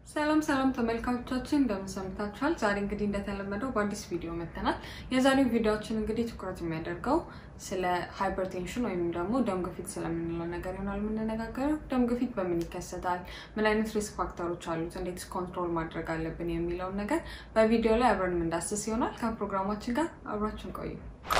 ሰላም ሰላም ተመልካቾቻችን እንደምን ሰምታችኋል? ዛሬ እንግዲህ እንደተለመደው በአዲስ ቪዲዮ መጥተናል። የዛሬው ቪዲዮችን እንግዲህ ትኩረት የሚያደርገው ስለ ሃይፐርቴንሽን ወይም ደግሞ ደም ግፊት ስለምንለው ነገር ይሆናል የምንነጋገረው። ደም ግፊት በምን ይከሰታል? ምን አይነት ሪስክ ፋክተሮች አሉት? እንዴት ኮንትሮል ማድረግ አለብን? የሚለውን ነገር በቪዲዮ ላይ አብረን የምንዳስስ ይሆናል። ከፕሮግራማችን ጋር አብራችን ቆዩ።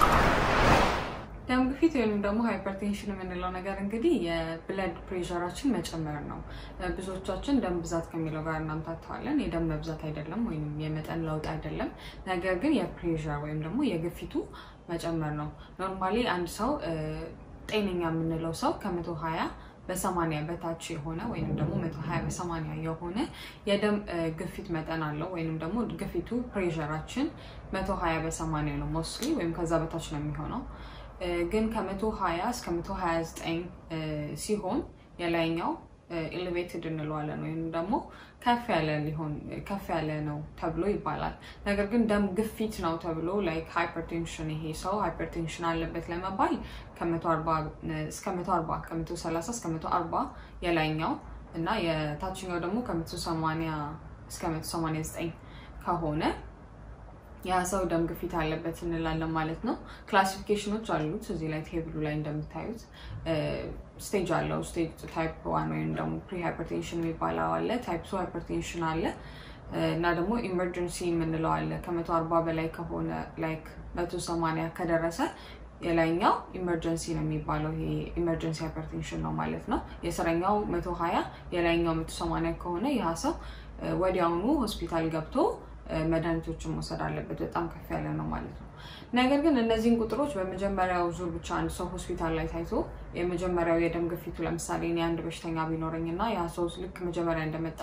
ደም ግፊት ወይም ደግሞ ሃይፐርቴንሽን የምንለው ነገር እንግዲህ የብለድ ፕሬሸራችን መጨመር ነው። ብዙዎቻችን ደም ብዛት ከሚለው ጋር እናምታተዋለን። የደም መብዛት አይደለም ወይም የመጠን ለውጥ አይደለም። ነገር ግን የፕሬሸር ወይም ደግሞ የግፊቱ መጨመር ነው። ኖርማሊ አንድ ሰው ጤነኛ የምንለው ሰው ከመቶ ሀያ በሰማንያ በታች የሆነ ወይም ደግሞ መቶ ሀያ በሰማንያ የሆነ የደም ግፊት መጠን አለው ወይም ደግሞ ግፊቱ ፕሬሸራችን መቶ ሀያ በሰማንያ ነው ሞስትሊ ወይም ከዛ በታች ነው የሚሆነው ግን ከመቶ ሀያ እስከ መቶ ሀያ ዘጠኝ ሲሆን የላይኛው ኤሌቬትድ እንለዋለን ወይም ደግሞ ከፍ ያለ ሊሆን ከፍ ያለ ነው ተብሎ ይባላል። ነገር ግን ደም ግፊት ነው ተብሎ ላይክ ሃይፐርቴንሽን ይሄ ሰው ሃይፐርቴንሽን አለበት ለመባል ከመቶ አርባ እስከ መቶ አርባ ከመቶ ሰላሳ እስከ መቶ አርባ የላይኛው እና የታችኛው ደግሞ ከመቶ ሰማንያ እስከ መቶ ሰማንያ ዘጠኝ ከሆነ ያ ሰው ደም ግፊት አለበት እንላለን ማለት ነው። ክላሲፊኬሽኖች አሉት እዚህ ላይ ቴብሉ ላይ እንደምታዩት ስቴጅ አለው። ስቴጅ ታይፕ ዋን ወይም ደግሞ ፕሪ ሃይፐርቴንሽን የሚባለው አለ፣ ታይፕ ቱ ሃይፐርቴንሽን አለ እና ደግሞ ኢመርጀንሲ የምንለው አለ። ከመቶ አርባ በላይ ከሆነ ላይክ መቶ ሰማንያ ከደረሰ የላይኛው ኢመርጀንሲ ነው የሚባለው። ይሄ ኢመርጀንሲ ሃይፐርቴንሽን ነው ማለት ነው። የስረኛው መቶ ሀያ የላይኛው መቶ ሰማንያ ከሆነ ያ ሰው ወዲያውኑ ሆስፒታል ገብቶ መድኃኒቶችን መውሰድ አለበት። በጣም ከፍ ያለ ነው ማለት ነው። ነገር ግን እነዚህን ቁጥሮች በመጀመሪያው ዙር ብቻ አንድ ሰው ሆስፒታል ላይ ታይቶ የመጀመሪያው የደም ግፊቱ ለምሳሌ እኔ አንድ በሽተኛ ቢኖረኝ እና ያ ሰው ልክ መጀመሪያ እንደመጣ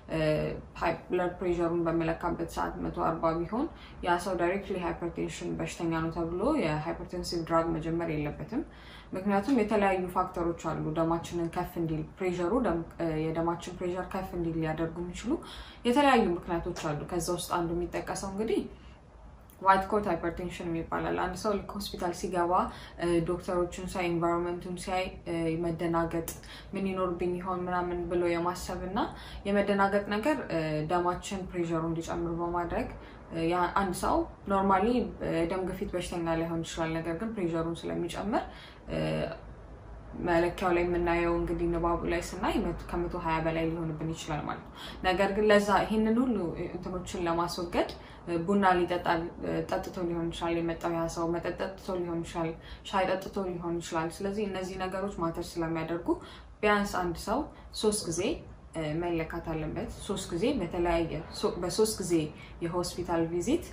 ብለድ ፕሬሸሩን በመለካበት ሰዓት መቶ አርባ ቢሆን ያ ሰው ዳይሬክትሊ ሃይፐርቴንሽን በሽተኛ ነው ተብሎ የሃይፐርቴንሲቭ ድራግ መጀመር የለበትም። ምክንያቱም የተለያዩ ፋክተሮች አሉ ደማችንን ከፍ እንዲል ፕሬሸሩ የደማችን ፕሬሸር ከፍ እንዲል ሊያደርጉ የሚችሉ የተለያዩ ምክንያቶች አሉ። ከዛ ውስጥ አንዱ የሚጠቀሰው እንግዲህ ዋይት ኮት ሃይፐርቴንሽን ይባላል። አንድ ሰው ልክ ሆስፒታል ሲገባ ዶክተሮችን ሳይ ኤንቫይሮንመንቱን ሲያይ መደናገጥ ምን ይኖርብኝ ይሆን ምናምን ብሎ የማሰብ እና የመደናገጥ ነገር ደማችን ፕሬሸሩ እንዲጨምር በማድረግ አንድ ሰው ኖርማሊ ደም ግፊት በሽተኛ ላይሆን ይችላል። ነገር ግን ፕሬሸሩን ስለሚጨምር መለኪያው ላይ የምናየው እንግዲህ ንባቡ ላይ ስናይ ከመቶ ሀያ በላይ ሊሆንብን ይችላል ማለት ነው። ነገር ግን ለዛ ይህንን ሁሉ እንትኖችን ለማስወገድ ቡና ሊጠጣ ጠጥቶ ሊሆን ይችላል የመጣው ያ ሰው መጠጥ ጠጥቶ ሊሆን ይችላል፣ ሻይ ጠጥቶ ሊሆን ይችላል። ስለዚህ እነዚህ ነገሮች ማተር ስለሚያደርጉ ቢያንስ አንድ ሰው ሶስት ጊዜ መለካት አለበት። ሶስት ጊዜ በተለያየ በሶስት ጊዜ የሆስፒታል ቪዚት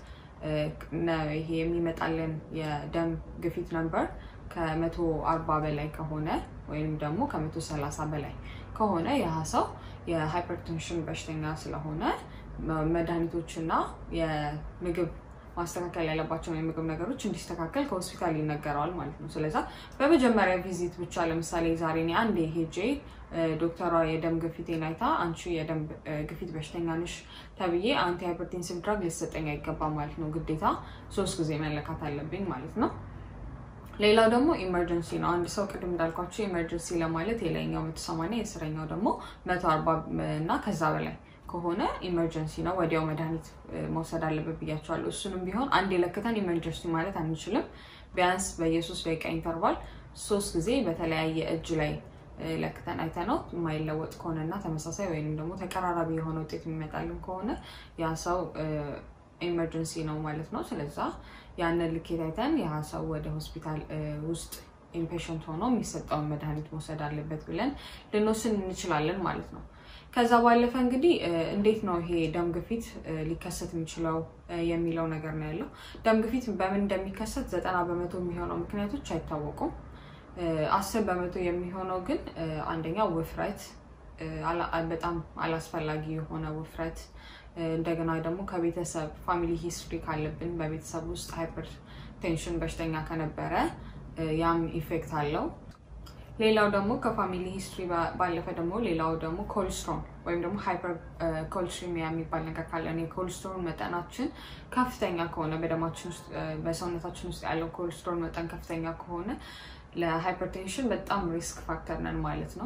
ይሄ የሚመጣልን የደም ግፊት ነምበር ከመቶ አርባ በላይ ከሆነ ወይም ደግሞ ከመቶ ሰላሳ በላይ ከሆነ ያ ሰው የሃይፐርቴንሽን በሽተኛ ስለሆነ መድኃኒቶችና የምግብ ማስተካከል ያለባቸውን የምግብ ነገሮች እንዲስተካከል ከሆስፒታል ይነገረዋል ማለት ነው። ስለዛ በመጀመሪያ ቪዚት ብቻ ለምሳሌ ዛሬ እኔ አንዴ ሄጄ ዶክተሯ የደም ግፊቴን አይታ አንቺ የደም ግፊት በሽተኛ ነሽ ተብዬ አንቲ ሃይፐርቴንሲቭ ድራግ ሊሰጠኝ አይገባም ማለት ነው። ግዴታ ሶስት ጊዜ መለካት አለብኝ ማለት ነው። ሌላው ደግሞ ኢመርጀንሲ ነው። አንድ ሰው ቅድም እንዳልኳቸው ኢመርጀንሲ ለማለት የላይኛው መቶ ሰማንያ የስረኛው ደግሞ መቶ አርባ እና ከዛ በላይ ከሆነ ኢመርጀንሲ ነው። ወዲያው መድኃኒት መውሰድ አለበት ብያቸዋለሁ። እሱንም ቢሆን አንድ የለክተን ኢመርጀንሲ ማለት አንችልም። ቢያንስ በየሶስት ደቂቃ ኢንተርቫል ሶስት ጊዜ በተለያየ እጅ ላይ ለክተን አይተነው የማይለወጥ ከሆነ እና ተመሳሳይ ወይም ደግሞ ተቀራራቢ የሆነ ውጤት የሚመጣልን ከሆነ ያ ሰው ኢመርጀንሲ ነው ማለት ነው። ስለዛ ያንን ልኬት አይተን ያ ሰው ወደ ሆስፒታል ውስጥ ኢምፔሽንት ሆኖ የሚሰጠውን መድኃኒት መውሰድ አለበት ብለን ልንወስን እንችላለን ማለት ነው። ከዛ ባለፈ እንግዲህ እንዴት ነው ይሄ ደም ግፊት ሊከሰት የሚችለው የሚለው ነገር ነው ያለው። ደም ግፊት በምን እንደሚከሰት ዘጠና በመቶ የሚሆነው ምክንያቶች አይታወቁም። አስር በመቶ የሚሆነው ግን አንደኛው ውፍረት፣ በጣም አላስፈላጊ የሆነ ውፍረት እንደገና ደግሞ ከቤተሰብ ፋሚሊ ሂስትሪ ካለብን በቤተሰብ ውስጥ ሃይፐር ቴንሽን በሽተኛ ከነበረ ያም ኢፌክት አለው። ሌላው ደግሞ ከፋሚሊ ሂስትሪ ባለፈ ደግሞ ሌላው ደግሞ ኮልስትሮን ወይም ደግሞ ሃይፐር ኮልስትሪሚያ የሚባል ነገር ካለን የኮልስትሮን መጠናችን ከፍተኛ ከሆነ በደማችን ውስጥ በሰውነታችን ውስጥ ያለው ኮልስትሮን መጠን ከፍተኛ ከሆነ ለሃይፐርቴንሽን በጣም ሪስክ ፋክተር ነን ማለት ነው።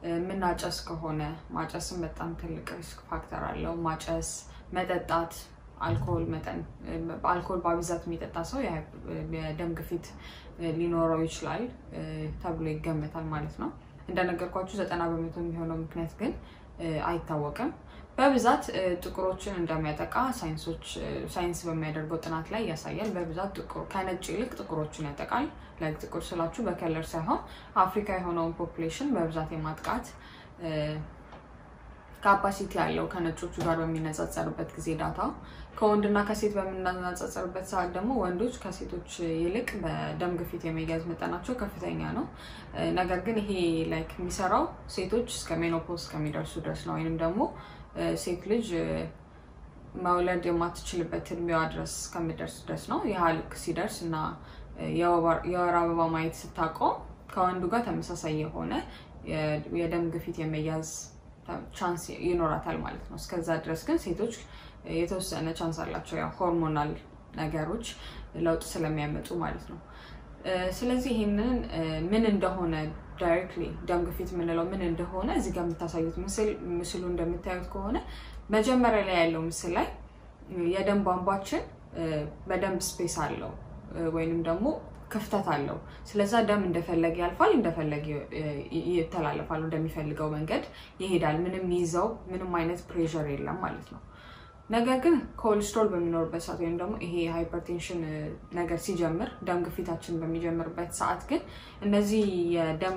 የምናጨስ ከሆነ ማጨስም በጣም ትልቅ ሪስክ ፋክተር አለው። ማጨስ፣ መጠጣት፣ አልኮል መጠን አልኮል በብዛት የሚጠጣ ሰው የደም ግፊት ሊኖረው ይችላል ተብሎ ይገመታል ማለት ነው። እንደነገርኳችሁ ዘጠና በመቶ የሚሆነው ምክንያት ግን አይታወቅም። በብዛት ጥቁሮችን እንደሚያጠቃ ሳይንሶች ሳይንስ በሚያደርገው ጥናት ላይ ያሳያል። በብዛት ከነጭ ይልቅ ጥቁሮችን ያጠቃል። ላይ ጥቁር ስላችሁ በከለር ሳይሆን አፍሪካ የሆነውን ፖፕሌሽን በብዛት የማጥቃት ካፓሲቲ ያለው ከነጮቹ ጋር በሚነጻጸርበት ጊዜ ዳታ ከወንድና ከሴት በምናነጻጸርበት ሰዓት ደግሞ ወንዶች ከሴቶች ይልቅ በደም ግፊት የመያዝ መጠናቸው ከፍተኛ ነው። ነገር ግን ይሄ ላይክ የሚሰራው ሴቶች እስከ ሜኖፖዝ እስከሚደርሱ ድረስ ነው ወይንም ደግሞ ሴት ልጅ መውለድ የማትችልበት እድሜዋ ድረስ እስከሚደርስ ድረስ ነው። ይህ ልክ ሲደርስ እና የወር አበባ ማየት ስታቆም ከወንዱ ጋር ተመሳሳይ የሆነ የደም ግፊት የመያዝ ቻንስ ይኖራታል ማለት ነው። እስከዛ ድረስ ግን ሴቶች የተወሰነ ቻንስ አላቸው፣ ያው ሆርሞናል ነገሮች ለውጥ ስለሚያመጡ ማለት ነው። ስለዚህ ይህንን ምን እንደሆነ ዳይሬክትሊ ደም ግፊት የምንለው ምን እንደሆነ እዚህ ጋር የምታሳዩት ምስል ምስሉ እንደምታዩት ከሆነ መጀመሪያ ላይ ያለው ምስል ላይ የደም ቧንቧችን በደንብ ስፔስ አለው ወይንም ደግሞ ክፍተት አለው። ስለዛ ደም እንደፈለገ ያልፋል፣ እንደፈለገ ይተላለፋል፣ እንደሚፈልገው መንገድ ይሄዳል። ምንም ይዘው ምንም አይነት ፕሬሸር የለም ማለት ነው። ነገር ግን ኮሌስትሮል በሚኖርበት ሰዓት ወይም ደግሞ ይሄ ሃይፐርቴንሽን ነገር ሲጀምር ደም ግፊታችን በሚጀምርበት ሰዓት ግን እነዚህ የደም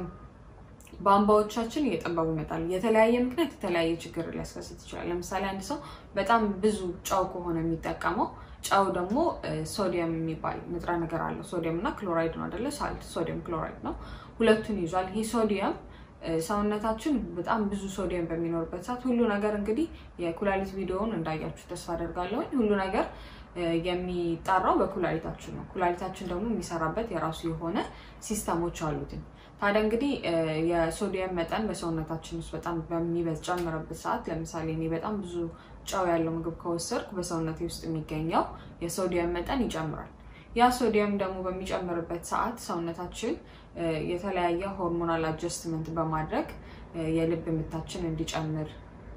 ቧንቧዎቻችን እየጠበቡ ይመጣሉ። የተለያየ ምክንያት የተለያየ ችግር ሊያስከስት ይችላል። ለምሳሌ አንድ ሰው በጣም ብዙ ጨው ከሆነ የሚጠቀመው ጨው ደግሞ ሶዲየም የሚባል ንጥረ ነገር አለው። ሶዲየም እና ክሎራይድ ነው አይደለ? ሳልት ሶዲየም ክሎራይድ ነው። ሁለቱን ይዟል። ይህ ሶዲየም ሰውነታችን በጣም ብዙ ሶዲየም በሚኖርበት ሰዓት ሁሉ ነገር እንግዲህ የኩላሊት ቪዲዮውን እንዳያችሁ ተስፋ አደርጋለሁኝ። ሁሉ ነገር የሚጣራው በኩላሊታችን ነው። ኩላሊታችን ደግሞ የሚሰራበት የራሱ የሆነ ሲስተሞች አሉትኝ። ታዲያ እንግዲህ የሶዲየም መጠን በሰውነታችን ውስጥ በጣም በሚጨምርበት ሰዓት ለምሳሌ እኔ በጣም ብዙ ጨው ያለው ምግብ ከወሰድኩ በሰውነቴ ውስጥ የሚገኘው የሶዲየም መጠን ይጨምራል። ያ ሶዲየም ደግሞ በሚጨምርበት ሰዓት ሰውነታችን የተለያየ ሆርሞናል አጀስትመንት በማድረግ የልብ ምታችን እንዲጨምር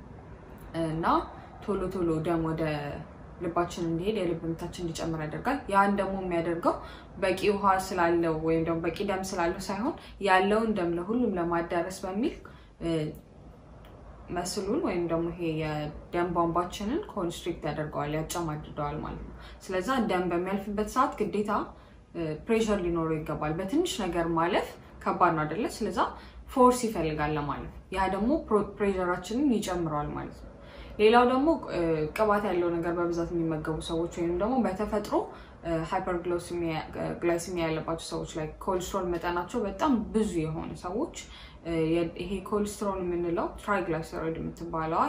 እና ቶሎ ቶሎ ደም ወደ ልባችን እንዲሄድ የልብ ምታችን እንዲጨምር ያደርጋል። ያን ደግሞ የሚያደርገው በቂ ውሃ ስላለው ወይም ደግሞ በቂ ደም ስላለው ሳይሆን ያለውን ደም ለሁሉም ለማዳረስ በሚል መስሉን ወይም ደግሞ ይሄ የደም ቧንቧችንን ኮንስትሪክት ያደርገዋል፣ ያጨማድደዋል ማለት ነው። ስለዛ ደም በሚያልፍበት ሰዓት ግዴታ ፕሬሸር ሊኖረው ይገባል። በትንሽ ነገር ማለፍ ከባድ ነው አይደለ? ስለዛ ፎርስ ይፈልጋል ለማለፍ። ያ ደግሞ ፕሬሸራችንን ይጨምረዋል ማለት ነው። ሌላው ደግሞ ቅባት ያለው ነገር በብዛት የሚመገቡ ሰዎች ወይም ደግሞ በተፈጥሮ ሃይፐርግላይሲሚያ ያለባቸው ሰዎች ላይ ኮሌስትሮል መጠናቸው በጣም ብዙ የሆነ ሰዎች ይሄ ኮሌስትሮል የምንለው ትራይግላይሰሮይድ የምትባለዋ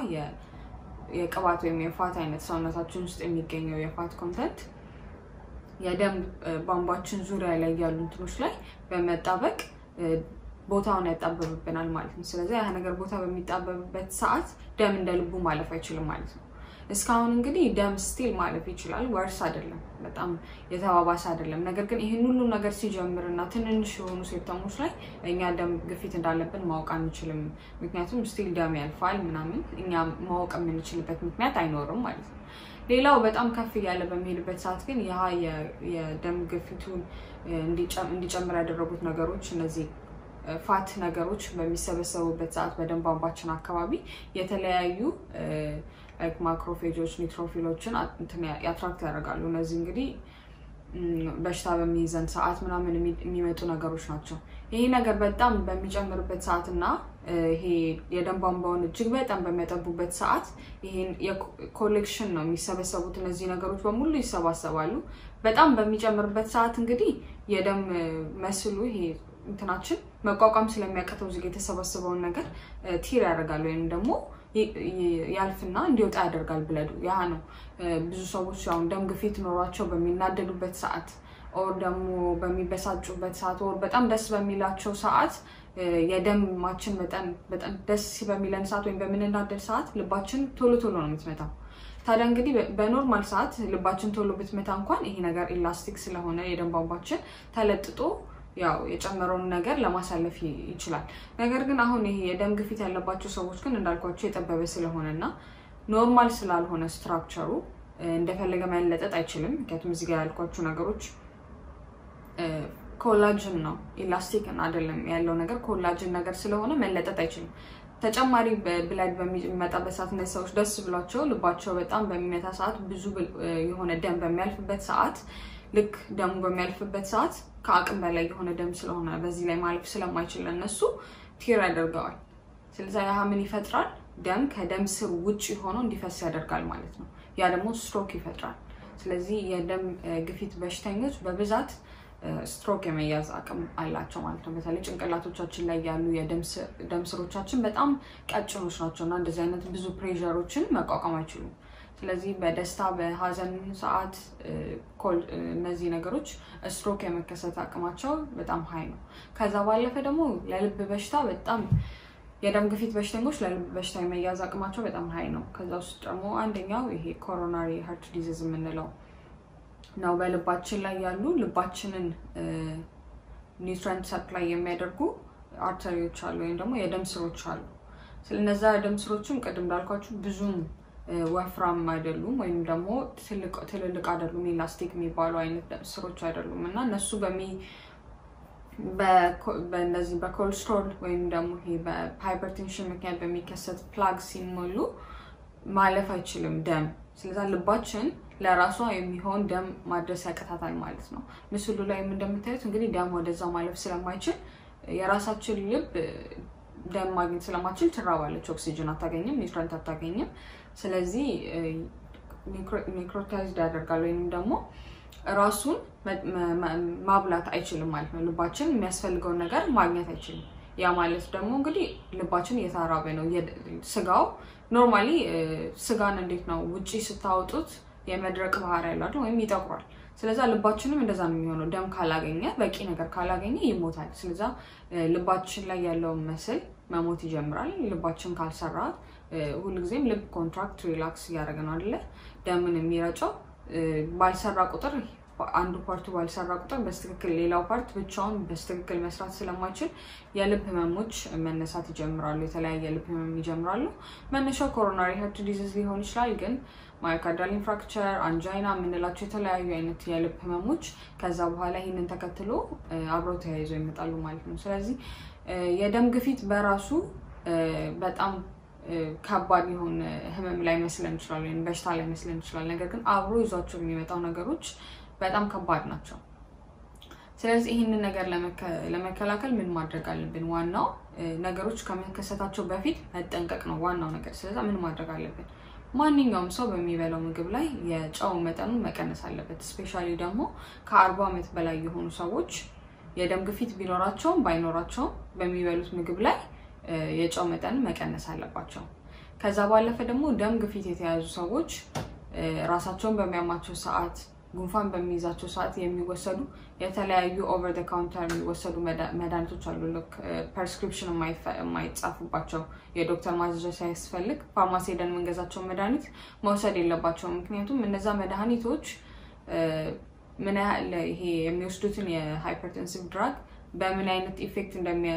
የቅባት ወይም የፋት አይነት ሰውነታችን ውስጥ የሚገኘው የፋት ኮንተንት የደም ቧንቧችን ዙሪያ ላይ ያሉ እንትኖች ላይ በመጣበቅ ቦታውን ያጣበብብናል ማለት ነው። ስለዚህ ያ ነገር ቦታ በሚጣበብበት ሰዓት ደም እንደ ልቡ ማለፍ አይችልም ማለት ነው። እስካሁን እንግዲህ ደም ስቲል ማለፍ ይችላል። ወርስ አይደለም፣ በጣም የተባባሰ አይደለም። ነገር ግን ይህን ሁሉ ነገር ሲጀምር እና ትንንሽ የሆኑ ሴፕተሞች ላይ እኛ ደም ግፊት እንዳለብን ማወቅ አንችልም። ምክንያቱም ስቲል ደም ያልፋል ምናምን እኛ ማወቅ የምንችልበት ምክንያት አይኖርም ማለት ነው። ሌላው በጣም ከፍ እያለ በሚሄድበት ሰዓት ግን ያ የደም ግፊቱን እንዲጨምር ያደረጉት ነገሮች እነዚህ ፋት ነገሮች በሚሰበሰቡበት ሰዓት በደም ቧንቧችን አካባቢ የተለያዩ ማክሮፌጆች ኒትሮፊሎችን ያትራክት ያደርጋሉ። እነዚህ እንግዲህ በሽታ በሚይዘን ሰዓት ምናምን የሚመጡ ነገሮች ናቸው። ይሄ ነገር በጣም በሚጨምርበት ሰዓት እና ይሄ የደም ቧንቧውን እጅግ በጣም በሚያጠቡበት ሰዓት ይሄን ኮሌክሽን ነው የሚሰበሰቡት። እነዚህ ነገሮች በሙሉ ይሰባሰባሉ። በጣም በሚጨምርበት ሰዓት እንግዲህ የደም መስሉ ይሄ እንትናችን መቋቋም ስለሚያቀተው እዚህ የተሰበሰበውን ነገር ቲር ያደርጋል ወይም ደግሞ ያልፍና እንዲወጣ ያደርጋል ብለዱ። ያ ነው ብዙ ሰዎች አሁን ደም ግፊት ኖሯቸው በሚናደዱበት ሰዓት ኦር ደግሞ በሚበሳጩበት ሰዓት ኦር በጣም ደስ በሚላቸው ሰዓት የደማችን መጠን በጣም ደስ በሚለን ሰዓት ወይም በምንናደድ ሰዓት ልባችን ቶሎ ቶሎ ነው የምትመታው። ታዲያ እንግዲህ በኖርማል ሰዓት ልባችን ቶሎ ብትመታ እንኳን ይሄ ነገር ኢላስቲክ ስለሆነ የደም ቧንቧችን ተለጥጦ ያው የጨመረውን ነገር ለማሳለፍ ይችላል። ነገር ግን አሁን ይሄ የደም ግፊት ያለባቸው ሰዎች ግን እንዳልኳቸው የጠበበ ስለሆነ እና ኖርማል ስላልሆነ ስትራክቸሩ እንደፈለገ መለጠጥ አይችልም። ምክንያቱም እዚህ ጋር ያልኳቸው ነገሮች ኮላጅን ነው ኢላስቲክ አይደለም ያለው ነገር ኮላጅን ነገር ስለሆነ መለጠጥ አይችልም። ተጨማሪ ብላድ በሚመጣበት ሰዓት እነዚህ ሰዎች ደስ ብሏቸው ልባቸው በጣም በሚመታ ሰዓት ብዙ የሆነ ደም በሚያልፍበት ሰዓት ልክ ደሙ በሚያልፍበት ሰዓት ከአቅም በላይ የሆነ ደም ስለሆነ በዚህ ላይ ማለፍ ስለማይችል እነሱ ቲር ያደርገዋል። ስለዚህ ያህ ምን ይፈጥራል? ደም ከደም ስር ውጭ ሆኖ እንዲፈስ ያደርጋል ማለት ነው። ያ ደግሞ ስትሮክ ይፈጥራል። ስለዚህ የደም ግፊት በሽተኞች በብዛት ስትሮክ የመያዝ አቅም አላቸው ማለት ነው። በተለይ ጭንቅላቶቻችን ላይ ያሉ የደም ስሮቻችን በጣም ቀጭኖች ናቸው እና እንደዚህ አይነት ብዙ ፕሬዠሮችን መቋቋም አይችሉም። ስለዚህ በደስታ በሀዘን ሰዓት እነዚህ ነገሮች ስትሮክ የመከሰት አቅማቸው በጣም ሀይ ነው። ከዛ ባለፈ ደግሞ ለልብ በሽታ በጣም የደም ግፊት በሽተኞች ለልብ በሽታ የመያዝ አቅማቸው በጣም ሀይ ነው። ከዛ ውስጥ ደግሞ አንደኛው ይሄ ኮሮናሪ ሀርት ዲዚዝ የምንለው ነው። በልባችን ላይ ያሉ ልባችንን ኒውትረንት ሰፕላይ የሚያደርጉ አርተሪዎች አሉ ወይም ደግሞ የደም ስሮች አሉ። ስለነዛ የደም ስሮችም ቅድም እንዳልኳችሁ ብዙም ወፍራም አይደሉም ወይም ደግሞ ትልልቅ አይደሉም። ኢላስቲክ የሚባሉ አይነት ደም ስሮች አይደሉም እና እነሱ በሚ በእነዚህ በኮሌስትሮል ወይም ደግሞ ይሄ በሃይፐርቴንሽን ምክንያት በሚከሰት ፕላግ ሲሞሉ ማለፍ አይችልም ደም። ስለዛ ልባችን ለራሷ የሚሆን ደም ማድረስ ያቅታታል ማለት ነው። ምስሉ ላይ እንደምታዩት እንግዲህ ደም ወደዛ ማለፍ ስለማይችል የራሳችን ልብ ደም ማግኘት ስለማችል ትራባለች። ኦክሲጅን አታገኝም፣ ኒውትረንት አታገኝም። ስለዚህ ኒክሮታይዝድ ያደርጋል ወይም ደግሞ ራሱን ማብላት አይችልም ማለት ነው። ልባችን የሚያስፈልገውን ነገር ማግኘት አይችልም። ያ ማለት ደግሞ እንግዲህ ልባችን እየተራበ ነው። ስጋው ኖርማሊ ስጋን እንዴት ነው ውጪ ስታወጡት የመድረቅ ባህሪ ያለው ወይም ይጠቁራል። ስለዛ ልባችንም እንደዛ ነው የሚሆነው። ደም ካላገኘ በቂ ነገር ካላገኘ ይሞታል። ስለዛ ልባችን ላይ ያለውን መስል መሞት ይጀምራል። ልባችን ካልሰራ ሁልጊዜም ልብ ኮንትራክት ሪላክስ እያደረገ ነው አይደለ? ደምን የሚረጨው ባልሰራ ቁጥር አንዱ ፓርቱ ባልሰራ ቁጥር በስትክክል ሌላው ፓርት ብቻውን በስትክክል መስራት ስለማይችል የልብ ህመሞች መነሳት ይጀምራሉ። የተለያየ የልብ ህመም ይጀምራሉ። መነሻው ኮሮናሪ ሀርት ዲዚዝ ሊሆን ይችላል ግን ማዮካርዳል ኢንፍራክቸር፣ አንጃይና የምንላቸው የተለያዩ አይነት የልብ ህመሞች ከዛ በኋላ ይህንን ተከትሎ አብረው ተያይዘው ይመጣሉ ማለት ነው። ስለዚህ የደም ግፊት በራሱ በጣም ከባድ የሆነ ህመም ላይ መስለን ይችላል፣ ወይም በሽታ ላይ መስለን ይችላል። ነገር ግን አብሮ ይዟቸው የሚመጣው ነገሮች በጣም ከባድ ናቸው። ስለዚህ ይህንን ነገር ለመከላከል ምን ማድረግ አለብን? ዋናው ነገሮች ከመከሰታቸው በፊት መጠንቀቅ ነው ዋናው ነገር። ስለዚ ምን ማድረግ አለብን? ማንኛውም ሰው በሚበላው ምግብ ላይ የጨው መጠኑን መቀነስ አለበት። እስፔሻሊ ደግሞ ከአርባ ዓመት በላይ የሆኑ ሰዎች የደም ግፊት ቢኖራቸውም ባይኖራቸውም በሚበሉት ምግብ ላይ የጨው መጠንን መቀነስ አለባቸው። ከዛ ባለፈ ደግሞ ደም ግፊት የተያዙ ሰዎች ራሳቸውን በሚያማቸው ሰዓት፣ ጉንፋን በሚይዛቸው ሰዓት የሚወሰዱ የተለያዩ ኦቨር ደ ካውንተር የሚወሰዱ መድኃኒቶች አሉ። ልክ ፐርስክሪፕሽን የማይጻፉባቸው የዶክተር ማዘዣ ሳያስፈልግ ፋርማሲ ሄደን የምንገዛቸው መድኃኒት መውሰድ የለባቸውም። ምክንያቱም እነዛ መድኃኒቶች ምን ያህል ይሄ የሚወስዱትን የሃይፐርቴንሲቭ ድራግ በምን አይነት ኢፌክት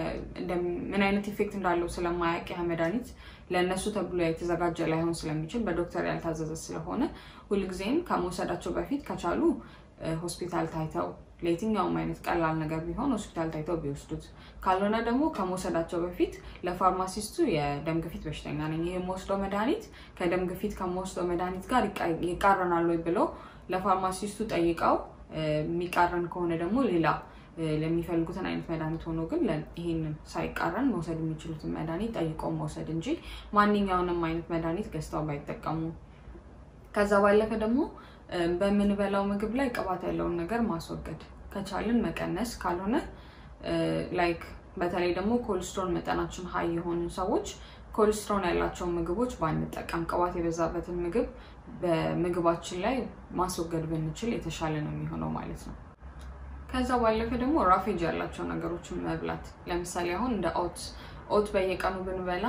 ምን አይነት ኢፌክት እንዳለው ስለማያውቅ ያ መድኃኒት ለእነሱ ተብሎ የተዘጋጀ ላይሆን ስለሚችል በዶክተር ያልታዘዘ ስለሆነ ሁልጊዜም ከመውሰዳቸው በፊት ከቻሉ ሆስፒታል ታይተው ለየትኛውም አይነት ቀላል ነገር ቢሆን ሆስፒታል ታይተው ቢወስዱት፣ ካልሆነ ደግሞ ከመውሰዳቸው በፊት ለፋርማሲስቱ የደም ግፊት በሽተኛ ነኝ፣ ይህ የምወስደው መድኃኒት ከደም ግፊት ከምወስደው መድኃኒት ጋር ይቃረናል ወይ ብለው ለፋርማሲስቱ ጠይቀው የሚቃረን ከሆነ ደግሞ ሌላ ለሚፈልጉትን አይነት መድኃኒት ሆኖ ግን ይህንን ሳይቃረን መውሰድ የሚችሉትን መድኃኒት ጠይቀው መውሰድ እንጂ ማንኛውንም አይነት መድኃኒት ገዝተው ባይጠቀሙ። ከዛ ባለፈ ደግሞ በምንበላው ምግብ ላይ ቅባት ያለውን ነገር ማስወገድ ከቻልን መቀነስ፣ ካልሆነ ላይክ በተለይ ደግሞ ኮሌስትሮል መጠናችን ሀይ የሆኑ ሰዎች ኮሌስትሮል ያላቸውን ምግቦች ባንጠቀም፣ ቅባት የበዛበትን ምግብ በምግባችን ላይ ማስወገድ ብንችል የተሻለ ነው የሚሆነው ማለት ነው። ከዛ ባለፈ ደግሞ ራፌጅ ያላቸው ነገሮችን መብላት ለምሳሌ አሁን እንደ ኦት ኦት በየቀኑ ብንበላ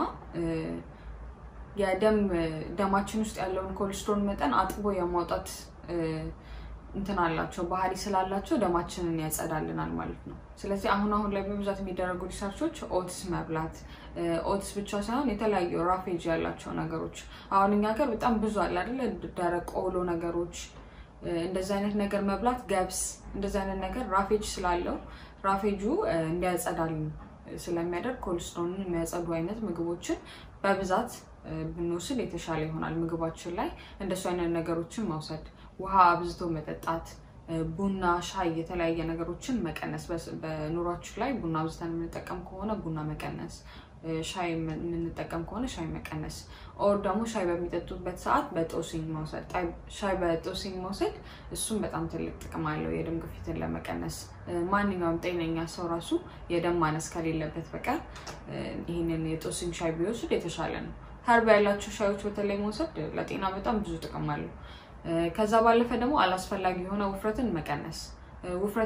የደም ደማችን ውስጥ ያለውን ኮሌስትሮል መጠን አጥቦ የማውጣት እንትን አላቸው ባህሪ ስላላቸው ደማችንን ያጸዳልናል ማለት ነው። ስለዚህ አሁን አሁን ላይ በብዛት የሚደረጉ ሪሰርቾች ኦትስ መብላት ኦትስ ብቻ ሳይሆን የተለያዩ ራፌጅ ያላቸው ነገሮች አሁን እኛ ሀገር በጣም ብዙ አለ አይደለ? ደረቅ ቆሎ ነገሮች እንደዚህ አይነት ነገር መብላት ገብስ እንደዚህ አይነት ነገር ራፌጅ ስላለው ራፌጁ እንዲያጸዳልን ስለሚያደርግ ኮልስትሮንን የሚያጸዱ አይነት ምግቦችን በብዛት ብንወስድ የተሻለ ይሆናል። ምግባችን ላይ እንደሱ አይነት ነገሮችን መውሰድ፣ ውሃ አብዝቶ መጠጣት፣ ቡና፣ ሻይ፣ የተለያየ ነገሮችን መቀነስ። በኑሯችን ላይ ቡና አብዝተን የምንጠቀም ከሆነ ቡና መቀነስ፣ ሻይ የምንጠቀም ከሆነ ሻይ መቀነስ፣ ኦር ደግሞ ሻይ በሚጠጡበት ሰዓት በጦሲኝ መውሰድ። ሻይ በጦሲኝ መውሰድ እሱም በጣም ትልቅ ጥቅም አለው የደም ግፊትን ለመቀነስ። ማንኛውም ጤነኛ ሰው ራሱ የደም ማነስ ከሌለበት በቀር ይህንን የጦሲኝ ሻይ ቢወስድ የተሻለ ነው። ሀርብ ያላቸው ሻዮች በተለይ መውሰድ ለጤና በጣም ብዙ ጥቅም አለው። ከዛ ባለፈ ደግሞ አላስፈላጊ የሆነ ውፍረትን መቀነስ። ውፍረት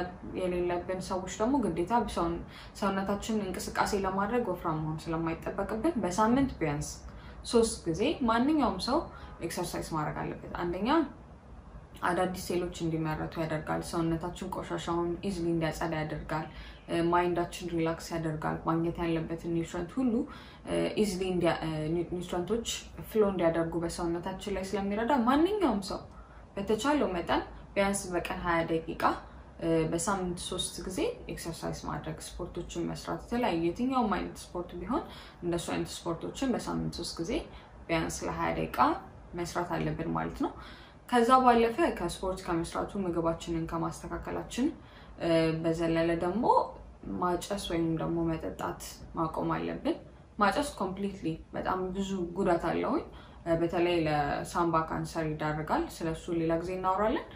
የሌለብን ሰዎች ደግሞ ግዴታ ሰውነታችን እንቅስቃሴ ለማድረግ ወፍራም መሆን ስለማይጠበቅብን በሳምንት ቢያንስ ሶስት ጊዜ ማንኛውም ሰው ኤክሰርሳይዝ ማድረግ አለበት። አንደኛ አዳዲስ ሴሎች እንዲመረቱ ያደርጋል። ሰውነታችን ቆሻሻውን ኢዝሊ እንዲያጸዳ ያደርጋል። ማይንዳችን ሪላክስ ያደርጋል። ማግኘት ያለበትን ኒውትረንት ሁሉ ኢዝሊ ኒውትረንቶች ፍሎ እንዲያደርጉ በሰውነታችን ላይ ስለሚረዳ ማንኛውም ሰው በተቻለው መጠን ቢያንስ በቀን ሀያ ደቂቃ በሳምንት ሶስት ጊዜ ኤክሰርሳይዝ ማድረግ፣ ስፖርቶችን መስራት፣ የተለያዩ የትኛውም አይነት ስፖርት ቢሆን እንደሱ አይነት ስፖርቶችን በሳምንት ሶስት ጊዜ ቢያንስ ለሀያ ደቂቃ መስራት አለብን ማለት ነው። ከዛ ባለፈ ከስፖርት ከመስራቱ ምግባችንን ከማስተካከላችን በዘለለ ደግሞ ማጨስ ወይም ደግሞ መጠጣት ማቆም አለብን። ማጨስ ኮምፕሊትሊ በጣም ብዙ ጉዳት አለውኝ። በተለይ ለሳምባ ካንሰር ይዳርጋል። ስለሱ ሌላ ጊዜ እናወራለን።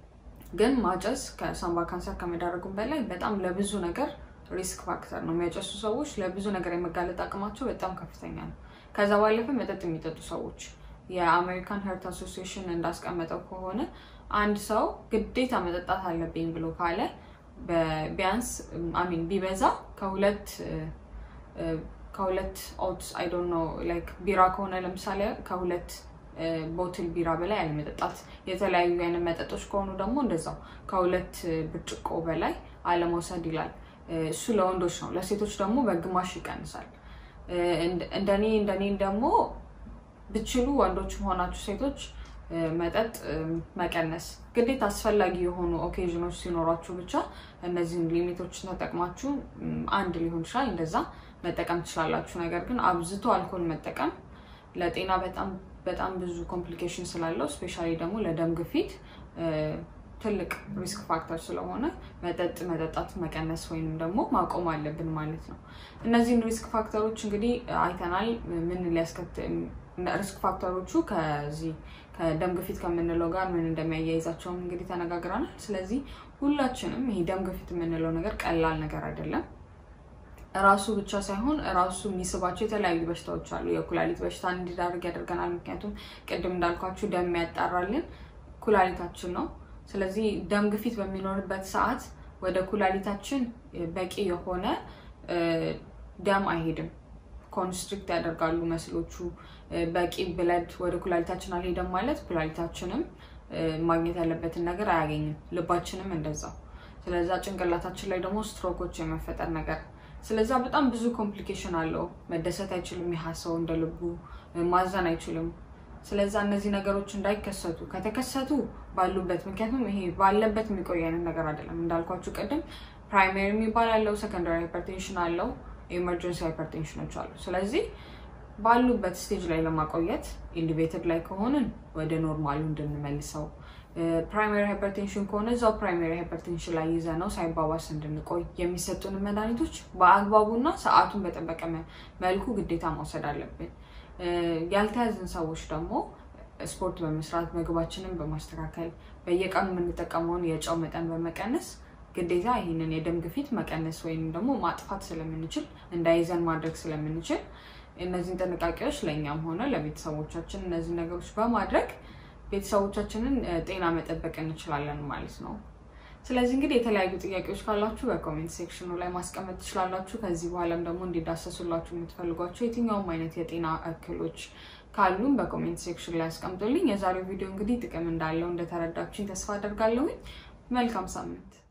ግን ማጨስ ከሳምባ ካንሰር ከመዳረጉም በላይ በጣም ለብዙ ነገር ሪስክ ፋክተር ነው። የሚያጨሱ ሰዎች ለብዙ ነገር የመጋለጥ አቅማቸው በጣም ከፍተኛ ነው። ከዛ ባለፈ መጠጥ የሚጠጡ ሰዎች የአሜሪካን ሄርት አሶሲዬሽን እንዳስቀመጠው ከሆነ አንድ ሰው ግዴታ መጠጣት አለብኝ ብሎ ካለ ቢያንስ አሚን ቢበዛ ከሁለት ከሁለት ኦትስ አይ ዶንት ኖ ላይክ ቢራ ከሆነ ለምሳሌ ከሁለት ቦትል ቢራ በላይ አለመጠጣት። የተለያዩ አይነት መጠጦች ከሆኑ ደግሞ እንደዛው ከሁለት ብርጭቆ በላይ አለመውሰድ ይላል። እሱ ለወንዶች ነው። ለሴቶች ደግሞ በግማሽ ይቀንሳል። እንደኔ እንደኔ ደግሞ ብችሉ ወንዶችም ሆናችሁ ሴቶች መጠጥ መቀነስ ግዴታ አስፈላጊ የሆኑ ኦኬዥኖች ሲኖሯችሁ ብቻ እነዚህን ሊሚቶችን ተጠቅማችሁ አንድ ሊሆን ይችላል እንደዛ መጠቀም ትችላላችሁ። ነገር ግን አብዝቶ አልኮል መጠቀም ለጤና በጣም በጣም ብዙ ኮምፕሊኬሽን ስላለው ስፔሻሊ ደግሞ ለደም ግፊት ትልቅ ሪስክ ፋክተር ስለሆነ መጠጥ መጠጣት መቀነስ ወይንም ደግሞ ማቆም አለብን ማለት ነው። እነዚህን ሪስክ ፋክተሮች እንግዲህ አይተናል። ምን ሊያስከትል ሪስክ ፋክተሮቹ ከዚህ ከደም ግፊት ከምንለው ጋር ምን እንደሚያያይዛቸውም እንግዲህ ተነጋግረናል። ስለዚህ ሁላችንም ይሄ ደም ግፊት የምንለው ነገር ቀላል ነገር አይደለም። ራሱ ብቻ ሳይሆን ራሱ የሚስባቸው የተለያዩ በሽታዎች አሉ። የኩላሊት በሽታ እንዲዳርግ ያደርገናል። ምክንያቱም ቅድም እንዳልኳችሁ ደም የሚያጣራልን ኩላሊታችን ነው። ስለዚህ ደም ግፊት በሚኖርበት ሰዓት ወደ ኩላሊታችን በቂ የሆነ ደም አይሄድም። ኮንስትሪክት ያደርጋሉ መስሎቹ። በቂ ብለድ ወደ ኩላሊታችን አልሄደም ማለት ኩላሊታችንም ማግኘት ያለበትን ነገር አያገኝም። ልባችንም እንደዛው። ስለዛ ጭንቅላታችን ላይ ደግሞ ስትሮኮች የመፈጠር ነገር ስለዛ በጣም ብዙ ኮምፕሊኬሽን አለው። መደሰት አይችልም። ያህ ሰው እንደ ልቡ ማዘን አይችልም። ስለዛ እነዚህ ነገሮች እንዳይከሰቱ ከተከሰቱ ባሉበት ምክንያቱም ይሄ ባለበት የሚቆይ አይነት ነገር አይደለም። እንዳልኳችሁ ቅድም ፕራይሜሪ የሚባል አለው፣ ሰከንዳሪ ሃይፐርቴንሽን አለው፣ ኤመርጀንሲ ሃይፐርቴንሽኖች አሉ። ስለዚህ ባሉበት ስቴጅ ላይ ለማቆየት ኢሊቬትድ ላይ ከሆንን ወደ ኖርማሉ እንድንመልሰው ፕራይማሪ ሃይፐርቴንሽን ከሆነ እዛው ፕራይማሪ ሃይፐርቴንሽን ላይ ይዘ ነው ሳይባባስ እንድንቆይ የሚሰጡን መድኃኒቶች በአግባቡና ሰዓቱን በጠበቀ መልኩ ግዴታ መውሰድ አለብን። ያልተያዝን ሰዎች ደግሞ ስፖርት በመስራት ምግባችንን በማስተካከል በየቀኑ የምንጠቀመውን የጨው መጠን በመቀነስ ግዴታ ይህንን የደም ግፊት መቀነስ ወይም ደግሞ ማጥፋት ስለምንችል እንዳይዘን ማድረግ ስለምንችል እነዚህን ጥንቃቄዎች ለእኛም ሆነ ለቤተሰቦቻችን እነዚህ ነገሮች በማድረግ ቤተሰቦቻችንን ጤና መጠበቅ እንችላለን ማለት ነው። ስለዚህ እንግዲህ የተለያዩ ጥያቄዎች ካላችሁ በኮሜንት ሴክሽኑ ላይ ማስቀመጥ ትችላላችሁ። ከዚህ በኋላም ደግሞ እንዲዳሰሱላችሁ የምትፈልጓቸው የትኛውም አይነት የጤና እክሎች ካሉም በኮሜንት ሴክሽን ላይ አስቀምጡልኝ። የዛሬው ቪዲዮ እንግዲህ ጥቅም እንዳለው እንደተረዳችሁኝ ተስፋ አደርጋለሁኝ። መልካም ሳምንት